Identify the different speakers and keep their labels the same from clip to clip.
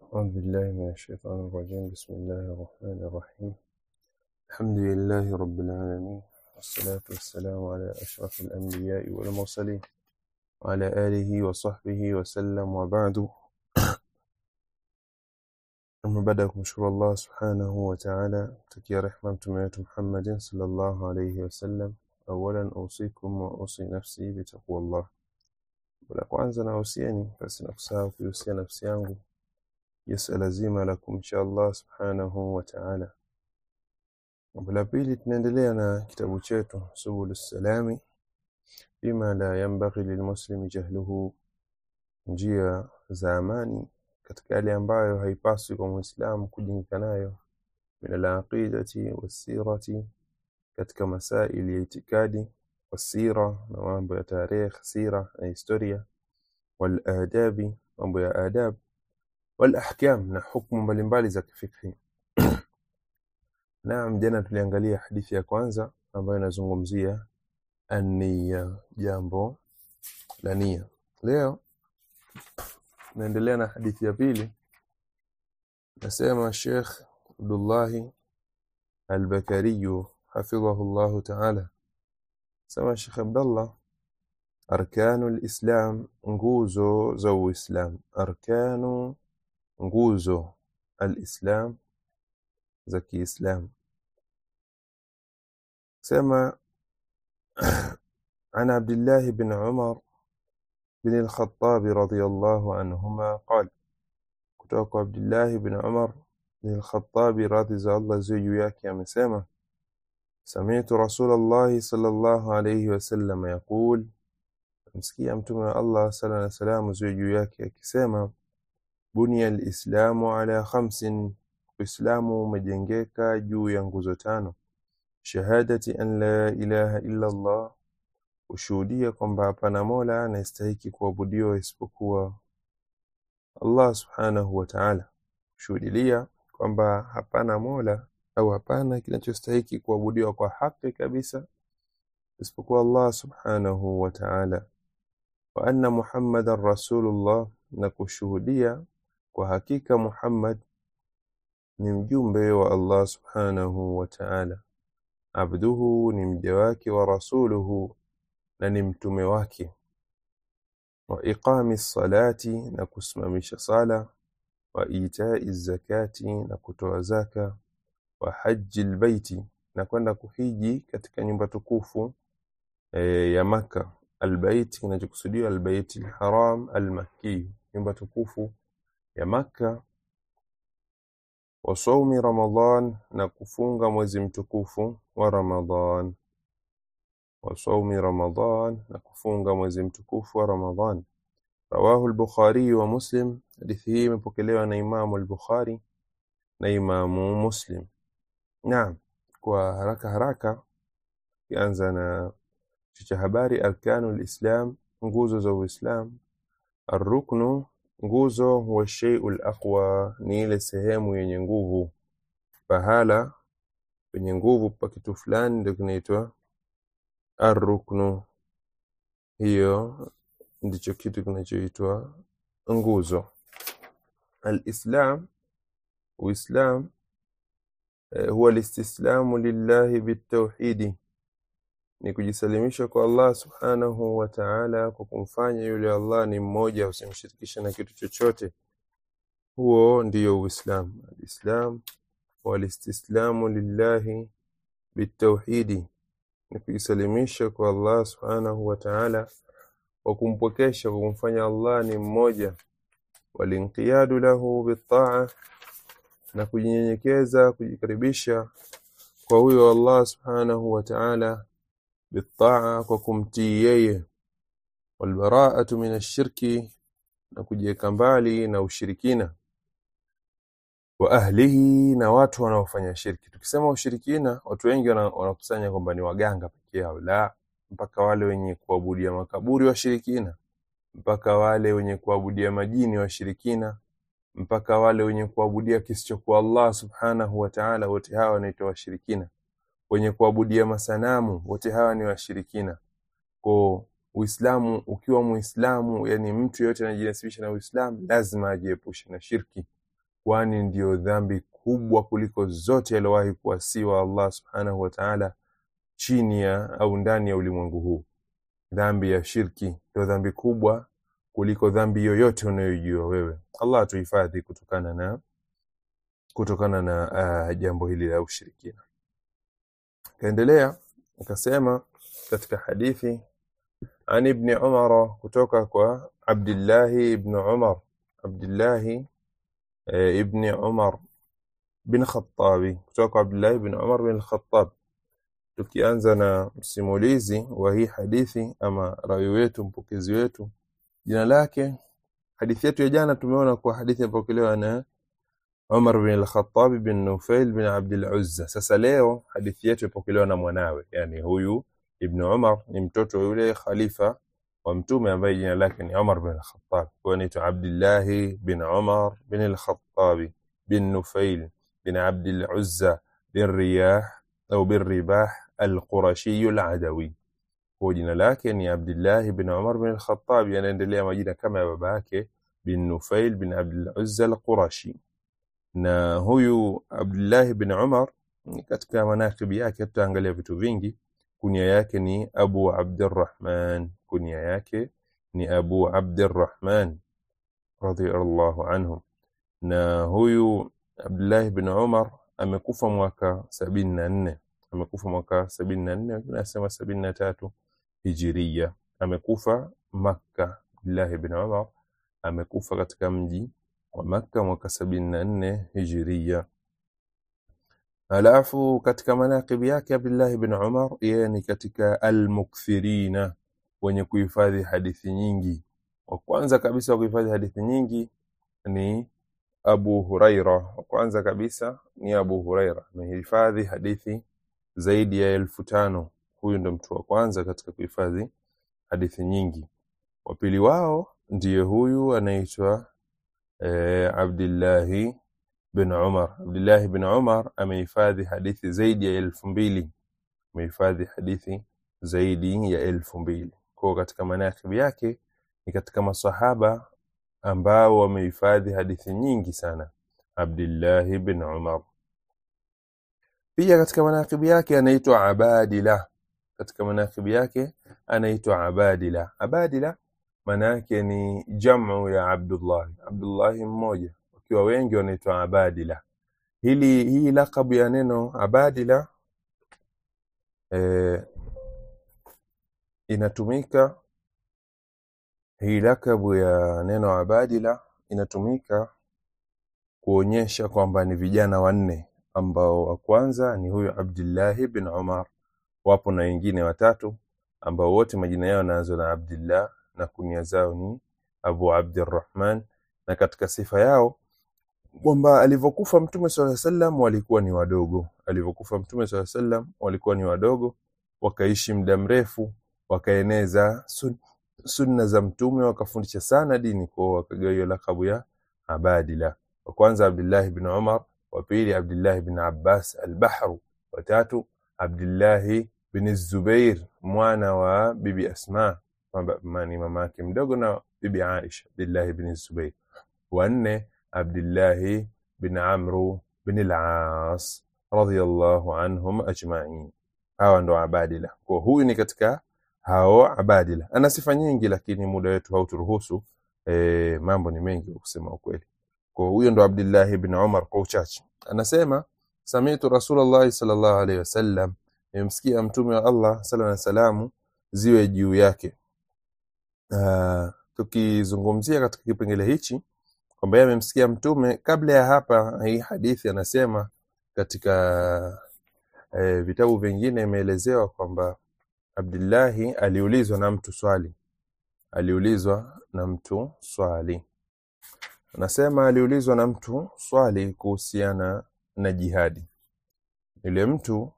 Speaker 1: أعوذ بالله من الشيطان الرجيم بسم الله الرحمن الرحيم الحمد لله رب العالمين والصلاة والسلام على أشرف الأنبياء والمرسلين وعلى آله وصحبه وسلم وبعد أما بعد kumshukuru Allah subhanahu wa ta'ala tukia rehma mtume wetu Muhammad sallallahu alayhi wasallam awalan usikum wa usi nafsi bitaqwallah la kwanza na usieni basi na kusahau kuhusia nafsi yangu yasala zima la kumcha Allah subhanahu wa ta'ala jambo la pili tunaendelea na kitabu chetu subul salami bima la yanbaghi lilmuslimi jahluhu njia za amani katika yale ambayo haipaswi kwa muislamu kujingika nayo min alaqidati wasirati katika masaili ya itikadi wasira na mambo ya tarikh sira na historia waladabi mambo ya adab walahkam na hukumu mbalimbali za kifikhi naam jana tuliangalia hadithi ya kwanza ambayo inazungumzia ania jambo la nia leo naendelea na hadithi ya pili nasema Sheikh Abdullah Al-Bakari hafidhahu Allah ta'ala sema Sheikh Abdullah arkanu al-islam nguzo za uislam arkanu nguzo al-islam za kiislam sema عن عبد الله بن عمر بن الخطاب رضي الله عنهما قال kutoka kwa Abdullah ibn Umar bin al-Khattab radhi za Allah ziwe juu yake amesema sami'tu Rasulullah sallallahu alayhi wasallam yaqul msikia mtume wa Allah sallallahu alayhi wasallam ziwe juu yake akisema bunya al-islamu ala khamsin Uislamu umejengeka juu ya nguzo tano shahadati an la ilaha illa Allah ushuhudia kwamba hapana mola anayestahiki kuabudiwa isipokuwa Allah subhanahu wa ta'ala shuhudilia kwamba hapana mola au hapana kinachostahiki kuabudiwa kwa haki kabisa isipokuwa Allah subhanahu wa ta'ala wa anna Muhammadan rasulullah na kushuhudia kwa hakika Muhammad ni mjumbe wa Allah subhanahu wa ta'ala abduhu ni mja wake wa rasuluhu na ni mtume wake wa iqami salati na kusimamisha sala wa itai zakati na kutoa zaka wa haji albaiti na kwenda kuhiji katika nyumba tukufu e, ya maka albaiti kinachokusudiwa albaiti alharam almakki nyumba tukufu ya maka wa saumi ramadan na kufunga mwezi mtukufu wa ramadan wa saumi ramadan na kufunga mwezi mtukufu wa ramadan rawahu al-bukhari wa muslim hadithi hii imepokelewa na imamu al-bukhari na imamu muslim naam kwa haraka haraka kianza na cha habari arkanu al-islam nguzo za uislam arruknu nguzo huwa shay'ul aqwa ni ile sehemu yenye nguvu pahala penye nguvu pa kitu fulani ndio kinaitwa arruknu hiyo ndicho kitu kinachoitwa nguzo alislam uislam eh, huwa listislamu lillahi bitauhidi ni kujisalimisha kwa Allah subhanahu wa ta'ala kwa kumfanya yule Allah ni mmoja usimshirikishe na kitu chochote huo ndiyo uislam alislam walistislamu lillahi bitauhidi ni kujisalimisha kwa Allah subhanahu wa ta'ala kwa kumpokesha kwa kumfanya Allah ni mmoja walinqiyadu lahu bitaa na kujinyenyekeza kujikaribisha kwa huyo Allah subhanahu wa ta'ala bitaa kwa kumtii yeye walbaraatu min ashirki na kujiweka mbali na ushirikina wa ahlihi na watu wanaofanya shirki tukisema ushirikina watu wengi wanakusanya kwamba ni waganga pekee yao la mpaka wale wenye kuabudia makaburi washirikina mpaka wale wenye kuabudia majini washirikina mpaka wale wenye kuabudia kisichokuwa Allah subhanahu wa ta'ala wote hawa wanaitwa washirikina wenye kuabudia masanamu wote hawa ni washirikina kwa Uislamu ukiwa Muislamu yani mtu yote anajinasibisha na Uislamu lazima ajiepushe na shirki kwani ndiyo dhambi kubwa kuliko zote aliyowahi kuasiwa Allah subhanahu wa ta'ala chini ya au ndani ya ulimwengu huu. Dhambi ya shirki ndio dhambi kubwa kuliko dhambi yoyote unayojua wewe. Allah atuhifadhi kutokana na kutokana na uh, jambo hili la ushirikina. Kaendelea akasema katika hadithi an ibni Umar, kutoka kwa Abdillahi ibn Umar, Abdillahi eh, ibni Umar bin Khattabi, kutoka kwa Abdillahi ibn Umar bin Khattab. Tukianza na msimulizi wa hii hadithi ama rawi wetu, mpokezi wetu, jina lake, hadithi yetu ya jana tumeona kwa hadithi yapokelewa na Umar bin al-Khattab bin Nufail bin Abdul Uzza. Sasa leo hadithi yetu ipokelewa na mwanawe, yani huyu Ibn Umar ni mtoto wa yule khalifa wa mtume ambaye jina lake ni Umar bin al-Khattab. Kwa anaitwa Abdullah bin Umar bin al-Khattab bin Nufail bin Abdul Uzza bin Riyah au bin Ribah al-Qurashi al-Adawi. Kwa jina lake ni Abdullah bin Umar bin al-Khattab, yanaendelea majina kama ya baba yake bin Nufail bin Abdul Uzza al-Qurashi na huyu Abdullah bin Umar katika manakibi yake tutaangalia vitu vingi. Kunia yake ni Abu Abdurrahman, kunia yake ni Abu Abdurrahman radhiyallahu anhu. Na huyu Abdullah bin Umar amekufa mwaka sabini na nne amekufa mwaka sabini na nne wengine nasema sabini na tatu hijiria. Amekufa Makka. Abdullah bin Umar amekufa katika mji wa Makka mwaka sabini na nne hijiria. Alafu katika manaqibi yake Abdullah bin Umar, yeye ni katika almukthirina, wenye kuhifadhi hadithi nyingi. Wa kwanza kabisa wa kuhifadhi hadithi nyingi ni Abu Huraira. Wa kwanza kabisa ni Abu Huraira, amehifadhi hadithi zaidi ya elfu tano. Huyu ndo mtu wa kwanza katika kuhifadhi hadithi nyingi. Wa pili wao ndiye huyu anaitwa eh, Abdillahi bin Umar. Abdillahi bin Umar amehifadhi hadithi zaidi ya elfu mbili amehifadhi hadithi zaidi ya elfu mbili Kwa katika manakibi yake ni katika masahaba ambao wamehifadhi hadithi nyingi sana, Abdillahi bin Umar. Pia katika manakibi yake anaitwa Abadila. Katika manakibi yake anaitwa Abadila. Abadila maana yake ni jamu ya Abdullahi, Abdullahi mmoja, wakiwa wengi wanaitwa Abadila. Hili hii lakabu ya neno Abadila eh, inatumika hii lakabu ya neno Abadila inatumika kuonyesha kwamba ni vijana wanne ambao wa kwanza ni huyu Abdillahi bin Umar, wapo na wengine watatu ambao wote majina yao yanaanza na Abdillah na kunia zao ni Abu Abdirrahman, na katika sifa yao kwamba alivyokufa Mtume swalla sallam walikuwa ni wadogo. Alivyokufa Mtume swalla sallam walikuwa ni wadogo, wakaishi muda mrefu, wakaeneza sun, sunna za Mtume, wakafundisha sana dini, kwa wakagawa hiyo lakabu ya Abadila. Wa kwanza Abdullah bin Umar, wa pili Abdullah bin Abbas al-Bahru, wa tatu Abdullah bin Zubair mwana wa bibi Asma ni mama yake mdogo na bibi Aisha, Abdullah bin Zubair. Wa nne Abdullah bin Amru bin al-As radhiyallahu anhum ajma'in. Hawa ndo Abadila. Kwa huyu ni katika hao Abadila. Ana sifa nyingi, lakini muda wetu hauturuhusu. E, mambo ni mengi kusema ukweli. Kwa huyo ndo Abdullah bin Umar kwa uchache. Anasema sami'tu Rasulullah sallallahu alaihi wasallam, nimemsikia mtume wa Allah sallallahu alaihi wasallam ziwe juu yake. Uh, tukizungumzia katika kipengele hichi kwamba yeye amemsikia mtume. Kabla ya hapa, hii hadithi anasema katika eh, vitabu vingine imeelezewa kwamba Abdullahi aliulizwa na mtu swali, aliulizwa na mtu swali, anasema aliulizwa na mtu swali kuhusiana na jihadi. Yule mtu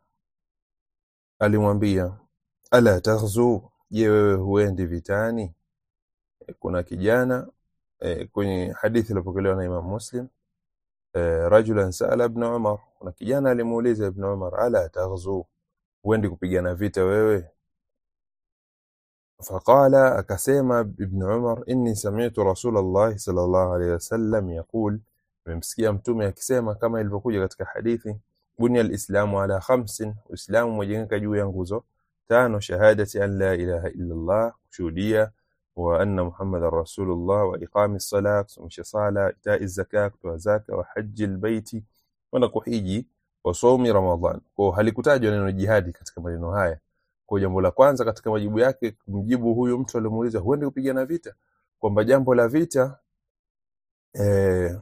Speaker 1: alimwambia ala taghzu, je, wewe huendi vitani? Kuna kijana eh, kwenye hadithi iliyopokelewa na Imam Muslim eh, rajulan saala ibn Umar, kuna kijana alimuuliza Ibn Umar, ala taghzu, huendi kupigana vita wewe? Faqala, akasema Ibn Umar, inni sami'tu Rasulullah sallallahu alayhi wasallam yaqul, Nimemsikia Mtume akisema kama ilivyokuja katika hadithi, bunya alislamu ala khamsin, Uislamu umejengeka juu ya nguzo tano: shahadati an la ilaha illa Allah, kushuhudia wa anna Muhammadan rasulullah, wa iqami sala, kusimamisha sala, itai zaka, kutoa zaka, wa haji albaiti, kwenda kuhiji, wa saumi Ramadhan. Kwa halikutajwa neno jihadi katika maneno haya. Kwa jambo la kwanza katika majibu yake kumjibu huyu mtu alimuuliza huende kupigana vita, kwamba jambo la vita eh,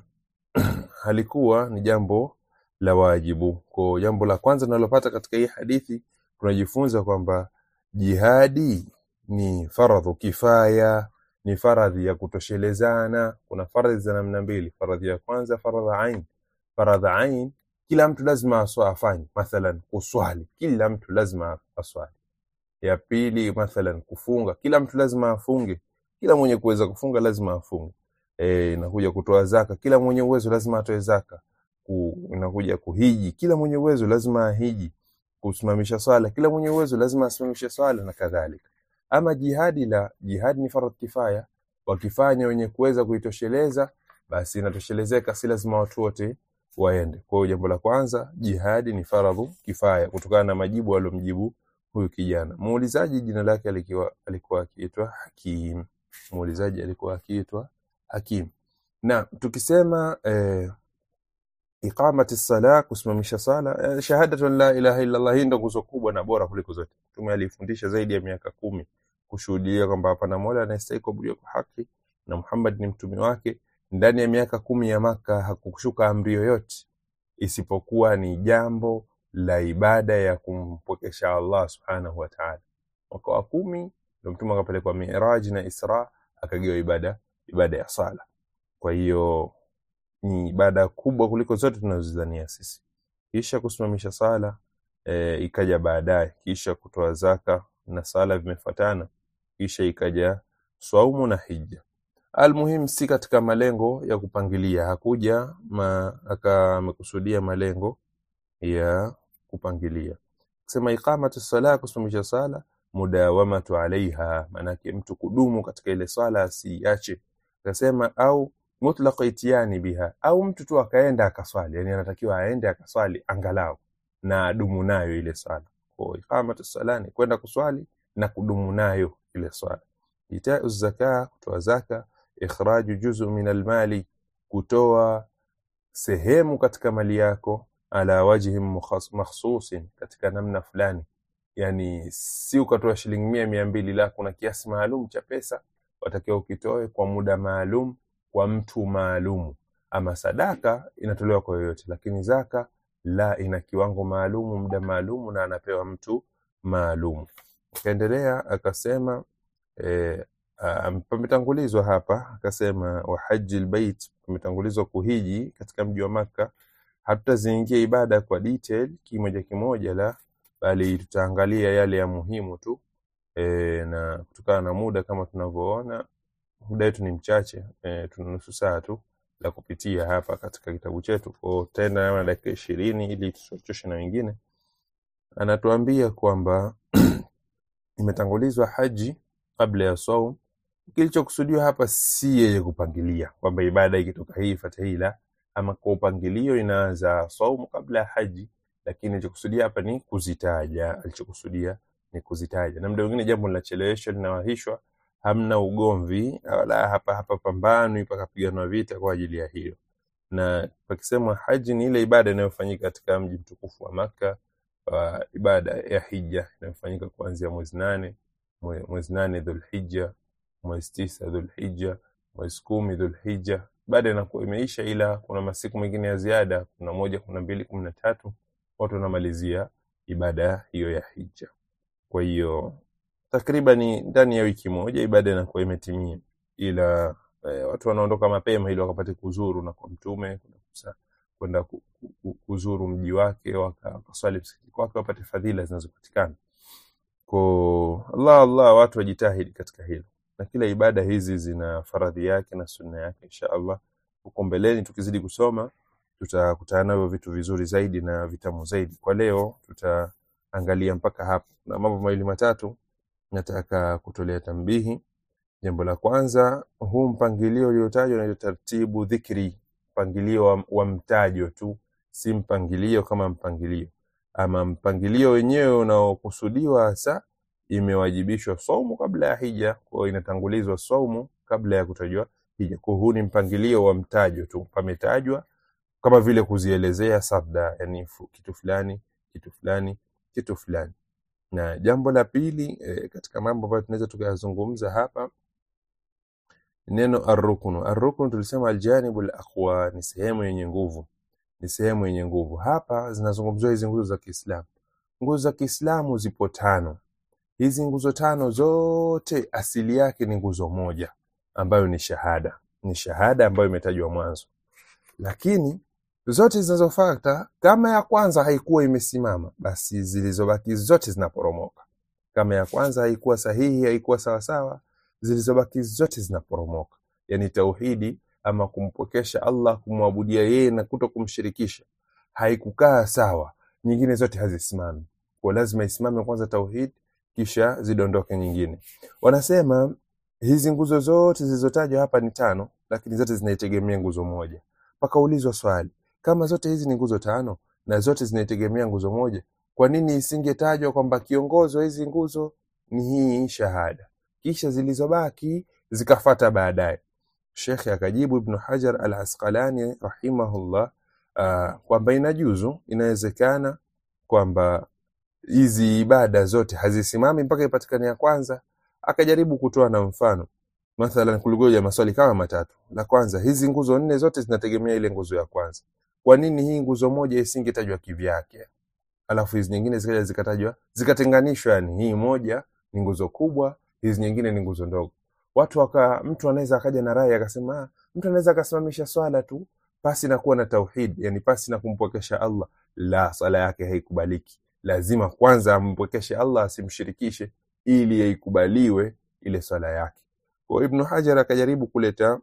Speaker 1: halikuwa ni jambo la wajibu. Kwa jambo la kwanza tunalopata katika hii hadithi tunajifunza kwamba jihadi ni faradhu kifaya, ni faradhi ya kutoshelezana. Kuna faradhi za namna mbili. Faradhi ya kwanza faradha ain. Faradha ain kila mtu lazima aswa afanye, mathalan kuswali, kila mtu lazima aswali. Ya pili mathalan kufunga, kila mtu lazima afunge, kila mwenye kuweza kufunga lazima afunge. E, inakuja kutoa zaka, kila mwenye uwezo lazima atoe zaka. Ku, inakuja kuhiji, kila mwenye uwezo lazima ahiji. Kusimamisha swala, kila mwenye uwezo lazima asimamishe swala na kadhalika. Ama jihadi, la jihadi ni faradhi kifaya, wakifanya wenye kuweza kuitosheleza basi inatoshelezeka, si lazima watu wote waende. Kwa hiyo jambo la kwanza, jihadi ni faradhu kifaya, kutokana na majibu aliyomjibu huyu kijana. Muulizaji jina lake alikuwa alikuwa akiitwa Hakim. Muulizaji alikuwa akiitwa Hakim. Na tukisema eh, iqamati sala, kusimamisha sala, eh, shahadatu an la ilaha illa Allah, hii ndio nguzo kubwa na bora kuliko zote. Mtume alifundisha zaidi ya miaka kumi kushuhudia kwamba hapana mola anayestahili kuabudiwa kwa haki na Muhammad ni mtume wake. Ndani ya miaka kumi ya Maka hakukushuka amri yoyote isipokuwa ni jambo la ibada ya kumpokesha Allah subhanahu wa ta'ala. Mwaka wa kumi ndio mtume akapelekwa Miraj na Isra, akagewa ibada ibada ya sala. Kwa hiyo ni ibada kubwa kuliko zote tunazozidhania sisi. Kisha kusimamisha sala e, ikaja baadaye, kisha kutoa zaka na sala vimefuatana, kisha ikaja swaumu na hija. Almuhim, si katika malengo ya kupangilia, hakuja ma, aka amekusudia malengo ya kupangilia. Kusema iqamatu sala, kusimamisha sala, mudawamatu alaiha, maanake mtu kudumu katika ile swala asiache. Akasema au mutlaq itiani biha, au mtu tu akaenda akaswali, yani anatakiwa aende akaswali angalau na adumu nayo ile swala. Kwa iqamatu sala ni kwenda kuswali na kudumu nayo ile swala. Itau zaka, kutoa zaka ikhraju juzu min almali, kutoa sehemu katika mali yako, ala wajhi makhsusin, katika namna fulani. Yani si ukatoa shilingi mia mia mbili, la kuna kiasi maalum cha pesa watakiwa ukitoe kwa muda maalum kwa mtu maalumu. Ama sadaka inatolewa kwa yoyote, lakini zaka la, ina kiwango maalumu, muda maalumu, na anapewa mtu maalumu. Akaendelea akasema eh, Um, pametangulizwa hapa akasema wa haji albayt, pametangulizwa kuhiji katika mji wa Makka. Hatutaziingia ibada kwa detail kimoja kimoja, la bali tutaangalia yale ya muhimu tu e, na kutokana na muda kama tunavyoona muda wetu ni mchache e, tuna nusu saa tu la kupitia hapa katika kitabu chetu, kwa tutaenda na dakika ishirini ili tusichoshe na wengine. Anatuambia kwamba imetangulizwa haji kabla ya saum kilichokusudiwa hapa si yeye kupangilia kwamba ibada ikitoka hii fata hii, la ama kwa upangilio inaanza saumu kabla ya haji, lakini alichokusudia hapa ni kuzitaja. Alichokusudia ni kuzitaja, na muda mwingine jambo linacheleweshwa linawahishwa, hamna ugomvi wala hapa hapa pambanwi pakapiganwa vita kwa ajili ya hiyo. Na pakisemwa haji ni ile ibada inayofanyika katika mji mtukufu wa Makka, uh, ibada ya hija inayofanyika kuanzia mwezi nane mwezi nane Dhulhijja mwezi tisa Dhulhijja, mwezi kumi Dhulhijja, baada inakuwa imeisha, ila kuna masiku mengine ya ziada, kuna moja, kuna mbili, kumi na tatu, watu wanamalizia ibada hiyo ya hija. Kwa hiyo takribani ndani ya wiki moja ibada inakuwa imetimia, ila eh, watu wanaondoka mapema ili wakapate kuzuru na kwa Mtume kwenda kuzuru mji wake, wakaswali msikiti kwake, wapate fadhila zinazopatikana kwa Allah. Allah, watu wajitahidi katika hilo na kila ibada hizi zina faradhi yake na sunna yake. Insha Allah huko mbeleni tukizidi kusoma tutakutana navyo vitu vizuri zaidi na vitamu zaidi. Kwa leo tutaangalia mpaka hapo, na mambo mawili matatu nataka kutolea tambihi. Jambo la kwanza, huu mpangilio uliotajwa na taratibu dhikri, mpangilio wa, wa mtajo tu si mpangilio kama mpangilio ama mpangilio wenyewe unaokusudiwa hasa imewajibishwa saumu kabla ya hija kwa hiyo inatangulizwa saumu kabla ya kutajwa hija kwa huu ni mpangilio wa mtajo tu pametajwa kama vile kuzielezea sabda yani fu- kitu fulani kitu fulani kitu fulani na jambo la pili e, katika mambo ambayo tunaweza tukayazungumza hapa neno arruknu arruknu tulisema aljanibu alaqwa ni sehemu yenye nguvu ni sehemu yenye nguvu hapa zinazungumziwa hizi nguzo za kiislamu nguzo za kiislamu zipo tano hizi nguzo tano zote asili yake ni nguzo moja ambayo ni shahada ni shahada ambayo imetajwa mwanzo lakini zote zinazofuata kama ya kwanza haikuwa imesimama basi zilizobaki zote zinaporomoka kama ya kwanza haikuwa sahihi haikuwa sawasawa zilizobaki zote zinaporomoka yani tauhidi ama kumpokesha allah kumwabudia yeye na kuto kumshirikisha haikukaa sawa nyingine zote hazisimami kwa lazima isimame kwanza tauhid kisha zidondoke nyingine wanasema hizi nguzo zote zilizotajwa hapa ni tano lakini zote zinaitegemea nguzo moja pakaulizwa swali kama zote hizi ni nguzo tano na zote zinaitegemea nguzo moja kwa nini isingetajwa kwamba kiongozi wa hizi nguzo ni hii shahada kisha zilizobaki zikafata baadaye shekhe akajibu ibnu hajar al asqalani rahimahullah uh, kwamba inajuzu inawezekana kwamba hizi ibada zote hazisimami mpaka ipatikane ya kwanza akajaribu kutoa na mfano mathalan kulikuja maswali kama matatu la kwanza hizi nguzo nne zote zinategemea ile nguzo ya kwanza kwa nini hii nguzo moja isingetajwa kivyake alafu hizi nyingine zikaja zikatajwa zikatenganishwa yani hii moja ni nguzo kubwa hizi nyingine ni nguzo ndogo watu waka mtu anaweza akaja na rai akasema "Ah, mtu anaweza akasimamisha swala tu pasi na kuwa na tauhid yani pasi na kumpwekesha allah la swala yake haikubaliki lazima kwanza ampwekeshe allah asimshirikishe ili yaikubaliwe ile swala yake kwa ibnu hajar akajaribu kuleta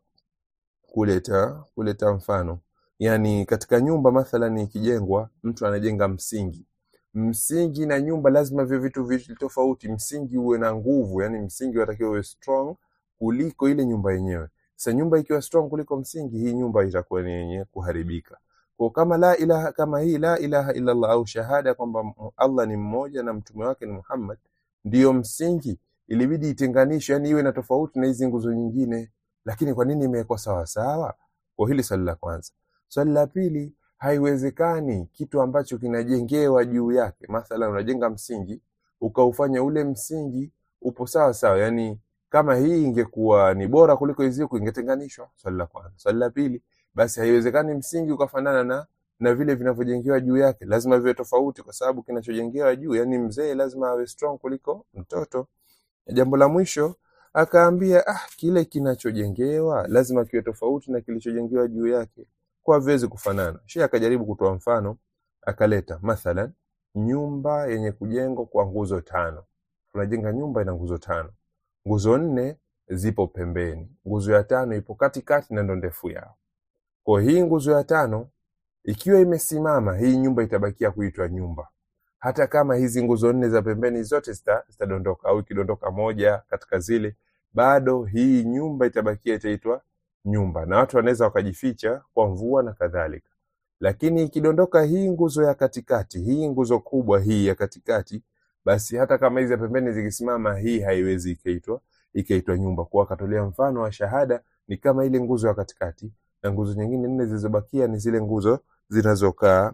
Speaker 1: kuleta kuleta mfano yani katika nyumba mathalan ikijengwa mtu anajenga msingi msingi na nyumba lazima vyo vitu viwili tofauti msingi uwe na nguvu yani msingi unatakiwa uwe strong kuliko ile nyumba yenyewe sasa nyumba ikiwa strong kuliko msingi hii nyumba itakuwa ni yenye kuharibika kwa kama la ilaha kama hii la ilaha illa Allah au shahada kwamba m- Allah ni mmoja na mtume wake ni Muhammad ndiyo msingi ilibidi itenganishwe yani iwe na tofauti na hizi nguzo nyingine lakini kwa nini imewekwa sawa sawa kwa hili swali la kwanza swali la pili haiwezekani kitu ambacho kinajengewa juu yake mathalan unajenga msingi ukaufanya ule msingi upo sawa sawa yani kama hii ingekuwa ni bora kuliko hizi huku ingetenganishwa swali la kwanza swali la pili basi haiwezekani msingi ukafanana na na vile vinavyojengewa juu yake lazima viwe tofauti kwa sababu kinachojengewa juu yani mzee lazima awe strong kuliko mtoto jambo la mwisho akaambia ah kile kinachojengewa lazima kiwe tofauti na kilichojengewa juu yake kwa haviwezi kufanana shi akajaribu kutoa mfano akaleta mathalan nyumba yenye kujengwa kwa nguzo tano tunajenga nyumba ina nguzo tano nguzo nne zipo pembeni nguzo ya tano ipo katikati na ndo ndefu yao kwa hii nguzo ya tano ikiwa imesimama hii nyumba itabakia kuitwa nyumba hata kama hizi nguzo nne za pembeni zote zita- zitadondoka au ikidondoka moja katika zile bado hii nyumba itabakia itaitwa nyumba na watu wanaweza wakajificha kwa mvua na kadhalika lakini ikidondoka hii nguzo ya katikati hii nguzo kubwa hii ya katikati basi hata kama hizi za pembeni zikisimama hii haiwezi ikaitwa ikaitwa nyumba kwa akatolea mfano wa shahada ni kama ile nguzo ya katikati na nguzo nyingine nne zilizobakia ni zile nguzo zinazokaa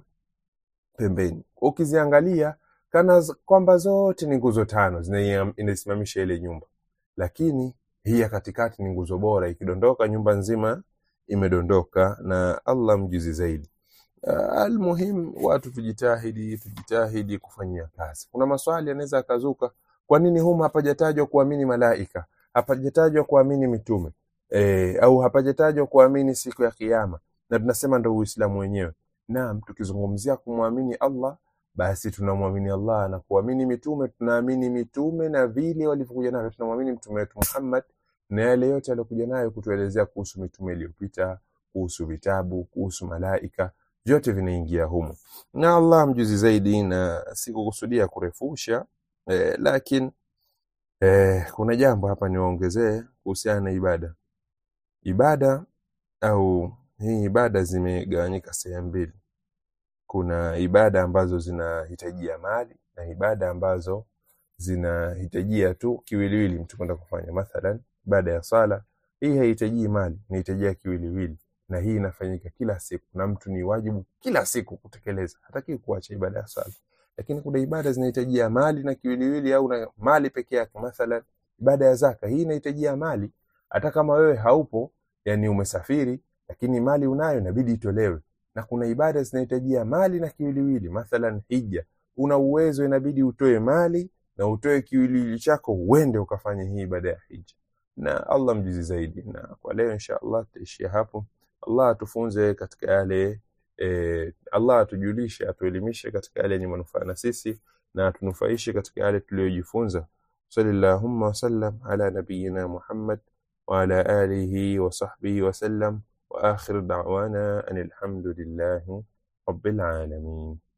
Speaker 1: pembeni ukiziangalia kana z- kwamba zote ni nguzo tano zina- inasimamisha ile nyumba lakini hii ya katikati ni nguzo bora ikidondoka nyumba nzima imedondoka na allah mjuzi zaidi uh, almuhim watu tujitahidi tujitahidi kufanyia kazi kuna maswali yanaweza akazuka kwa nini humu hapajatajwa kuamini malaika hapajatajwa kuamini mitume e, au hapajatajwa kuamini siku ya kiama na tunasema ndo uislamu wenyewe naam tukizungumzia kumwamini allah basi tunamwamini allah na kuamini mitume tunaamini mitume na vile walivyokuja navyo tunamwamini mtume wetu muhammad na yale yote aliyokuja nayo kutuelezea kuhusu mitume iliyopita kuhusu vitabu kuhusu malaika vyote vinaingia humo na allah mjuzi zaidi na sikukusudia kurefusha eh, lakini eh, kuna jambo hapa niwaongezee kuhusiana na ibada ibada au hii ibada zimegawanyika sehemu mbili kuna ibada ambazo zinahitajia mali na ibada ambazo zinahitajia tu kiwiliwili mtu kwenda kufanya mathalan ibada ya sala hii haihitajii mali inahitajia kiwiliwili na hii inafanyika kila siku na mtu ni wajibu kila siku kutekeleza hataki kuacha ibada ya sala lakini kuna ibada zinahitajia mali na kiwiliwili au na mali peke yake mathalan ibada ya zaka hii inahitajia mali hata kama wewe haupo yani umesafiri lakini mali unayo inabidi itolewe na kuna ibada zinahitajia mali na kiwiliwili mathalan hija una uwezo inabidi utoe mali na utoe kiwiliwili chako uende ukafanye hii ibada ya hija na allah mjuzi zaidi na kwa leo insha allah tutaishia hapo allah atufunze katika yale e, allah atujulishe atuelimishe katika yale yenye manufaa na sisi na atunufaishe katika yale tuliyojifunza salillahumma wasallam ala nabiyina muhammad وعلى آله وصحبه وسلم وآخر دعوانا أن الحمد لله رب العالمين